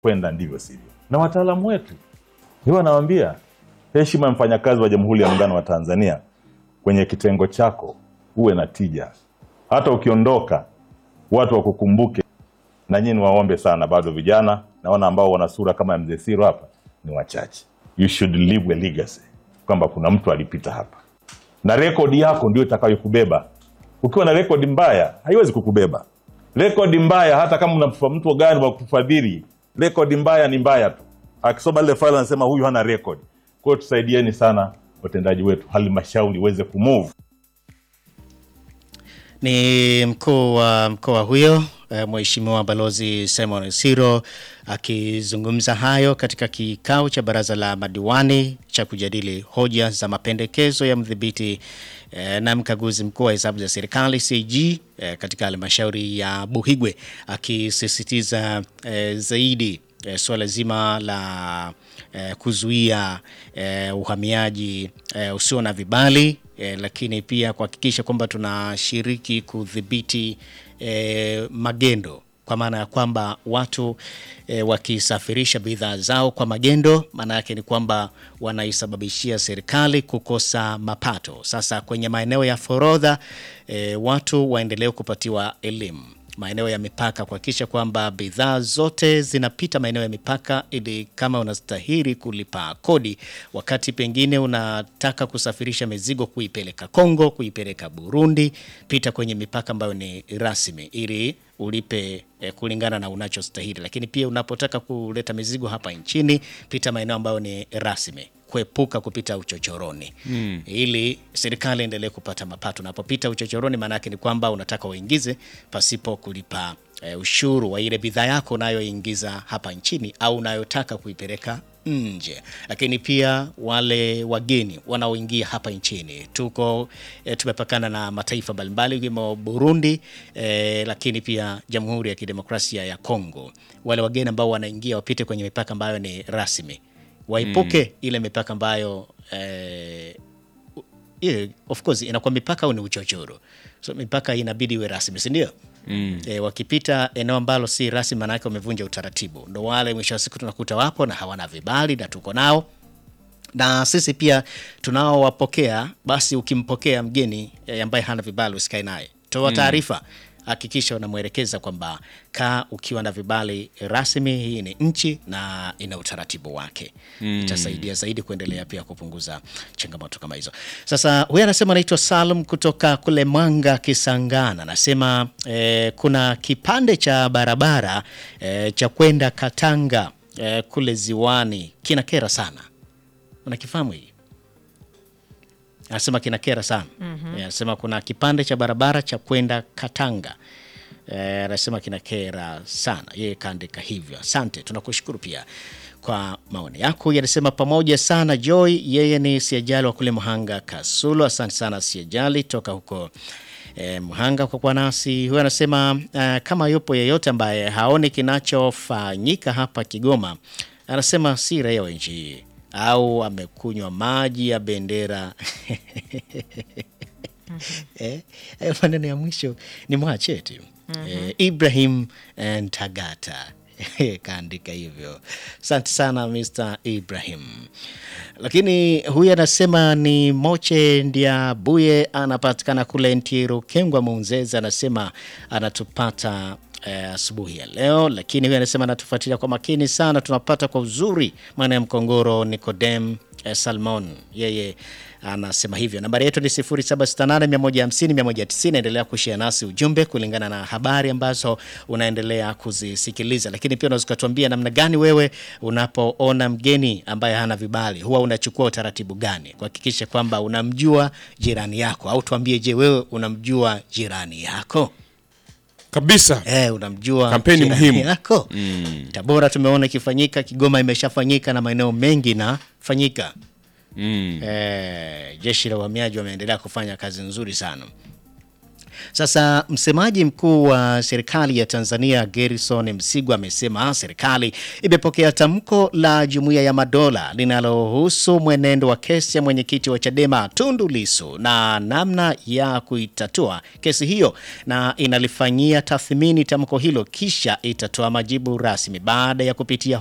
kwenda ndivyo sivyo. Na wataalamu wetu hiyo wanawaambia, heshima ya mfanyakazi wa Jamhuri ya Muungano wa Tanzania kwenye kitengo chako, uwe na tija. Hata ukiondoka, watu wakukumbuke. Na nyinyi niwaombe sana, bado vijana naona ambao wana sura kama ya mzee Siro hapa ni wachache. You should leave a legacy, kwamba kuna mtu alipita hapa, na rekodi yako ndio itakayokubeba. Ukiwa na rekodi mbaya, haiwezi kukubeba. Rekodi mbaya, hata kama una mtu gani wa kufadhili, rekodi mbaya ni mbaya tu. Akisoma lile faili anasema huyu hana rekodi. Kwa hiyo tusaidieni sana watendaji wetu, halmashauri iweze kumove. Ni mkuu wa mkoa huyo eh, Mheshimiwa Balozi Simon Siro akizungumza hayo katika kikao cha baraza la madiwani cha kujadili hoja za mapendekezo ya mdhibiti eh, na mkaguzi mkuu wa hesabu za serikali CAG eh, katika halmashauri ya Buhigwe akisisitiza eh, zaidi eh, suala zima la eh, kuzuia eh, uhamiaji eh, usio na vibali eh, lakini pia kuhakikisha kwamba tunashiriki kudhibiti eh, magendo kwa maana ya kwamba watu e, wakisafirisha bidhaa zao kwa magendo, maana yake ni kwamba wanaisababishia serikali kukosa mapato. Sasa kwenye maeneo ya forodha e, watu waendelee kupatiwa elimu maeneo ya mipaka kuhakikisha kwamba bidhaa zote zinapita maeneo ya mipaka, ili kama unastahili kulipa kodi, wakati pengine unataka kusafirisha mizigo kuipeleka Kongo, kuipeleka Burundi, pita kwenye mipaka ambayo ni rasmi ili ulipe eh, kulingana na unachostahili. Lakini pia unapotaka kuleta mizigo hapa nchini, pita maeneo ambayo ni rasmi kuepuka kupita uchochoroni mm. ili serikali endelee kupata mapato. Unapopita uchochoroni, maana yake ni kwamba unataka uingize pasipo kulipa e, ushuru wa ile bidhaa yako unayoingiza hapa nchini au unayotaka kuipeleka nje. Lakini pia wale wageni wanaoingia hapa nchini, tuko e, tumepakana na mataifa mbalimbali ikiwemo Burundi e, lakini pia Jamhuri ya Kidemokrasia ya Kongo. Wale wageni ambao wanaingia wapite kwenye mipaka ambayo ni rasmi waipuke mm. ile mipaka ambayo eh, ile of course inakuwa mipaka au ni uchochoro, so mipaka inabidi iwe rasmi, si ndio? Mm. E, wakipita eneo ambalo si rasmi, maana yake wamevunja utaratibu. Ndo wale mwisho wa siku tunakuta wapo na hawana vibali na tuko nao na sisi pia tunaowapokea. Basi ukimpokea mgeni e, ambaye hana vibali usikae naye, toa taarifa hakikisha unamwelekeza kwamba kaa ukiwa na vibali rasmi. Hii ni nchi na ina utaratibu wake mm. Itasaidia zaidi kuendelea pia kupunguza changamoto kama hizo. Sasa huyu anasema anaitwa Salum kutoka kule Mwanga Kisangana, anasema eh, kuna kipande cha barabara eh, cha kwenda Katanga eh, kule ziwani kinakera sana. Unakifahamu hii? Anasema kinakera sana. Anasema kuna kipande cha barabara cha kwenda Katanga. Eh, anasema kinakera sana. Yeye kaandika hivyo. Asante, tunakushukuru pia kwa maoni yako. Yanasema pamoja sana Joy, yeye ni Siajali wa kule Mhanga Kasulo. Asante sana Siajali toka huko eh, Mhanga kwa kuwa nasi. Huyo anasema eh, kama yupo yeyote ambaye haoni kinachofanyika hapa Kigoma, anasema si raia wa nchi hii au amekunywa maji ya bendera eh, hayo maneno ya mwisho ni mwacheti eh, Ibrahim eh, Ntagata kaandika hivyo. Asante sana Mr. Ibrahim. Lakini huyu anasema ni Moche Ndiabuye, anapatikana kule Ntiru Kengwa Munzeza, anasema anatupata asubuhi ya leo, lakini huyu anasema anatufuatilia kwa makini sana, tunapata kwa uzuri maana ya Mkongoro. Nicodem eh, Salmon yeye anasema hivyo. Nambari yetu ni 0768150190. Endelea kushare nasi ujumbe kulingana na habari ambazo unaendelea kuzisikiliza, lakini pia unaweza kutuambia namna gani wewe unapoona mgeni ambaye hana vibali huwa unachukua utaratibu gani kuhakikisha kwamba unamjua jirani yako, au tuambie, je, wewe unamjua jirani yako? kabisa Eh, unamjua Kampeni jirani muhimu. yako. Tabora tumeona ikifanyika, Kigoma imeshafanyika na maeneo mengi nafanyika. mm. Eh, jeshi la uhamiaji wameendelea kufanya kazi nzuri sana. Sasa msemaji mkuu wa serikali ya Tanzania Gerson Msigwa amesema serikali imepokea tamko la Jumuiya ya Madola linalohusu mwenendo wa kesi ya mwenyekiti wa Chadema Tundu Lissu na namna ya kuitatua kesi hiyo na inalifanyia tathmini tamko hilo kisha itatoa majibu rasmi baada ya kupitia